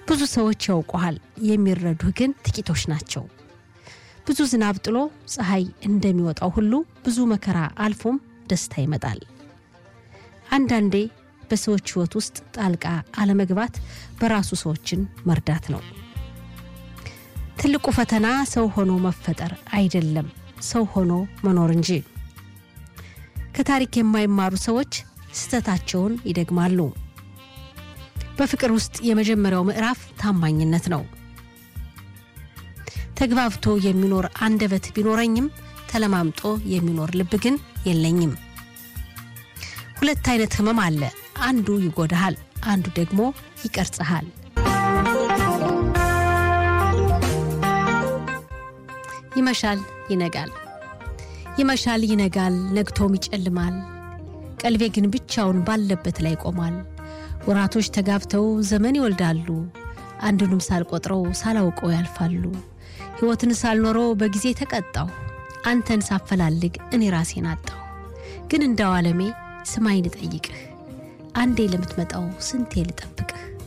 ብዙ ሰዎች ያውቁሃል፣ የሚረዱህ ግን ጥቂቶች ናቸው። ብዙ ዝናብ ጥሎ ፀሐይ እንደሚወጣው ሁሉ ብዙ መከራ አልፎም ደስታ ይመጣል። አንዳንዴ በሰዎች ሕይወት ውስጥ ጣልቃ አለመግባት በራሱ ሰዎችን መርዳት ነው። ትልቁ ፈተና ሰው ሆኖ መፈጠር አይደለም፣ ሰው ሆኖ መኖር እንጂ። ከታሪክ የማይማሩ ሰዎች ስህተታቸውን ይደግማሉ። በፍቅር ውስጥ የመጀመሪያው ምዕራፍ ታማኝነት ነው። ተግባብቶ የሚኖር አንደበት ቢኖረኝም ተለማምጦ የሚኖር ልብ ግን የለኝም። ሁለት አይነት ህመም አለ። አንዱ ይጎዳሃል፣ አንዱ ደግሞ ይቀርጽሃል። ይመሻል፣ ይነጋል፣ ይመሻል፣ ይነጋል፣ ነግቶም ይጨልማል። ቀልቤ ግን ብቻውን ባለበት ላይ ቆሟል። ወራቶች ተጋብተው ዘመን ይወልዳሉ። አንዱንም ሳልቆጥረው ሳላውቀው ያልፋሉ። ሕይወትን ሳልኖረው በጊዜ ተቀጣሁ። አንተን ሳፈላልግ እኔ ራሴን አጣሁ። ግን እንዳው ዓለሜ ስማኝ ልጠይቅህ፣ አንዴ ለምትመጣው ስንቴ ልጠብቅህ?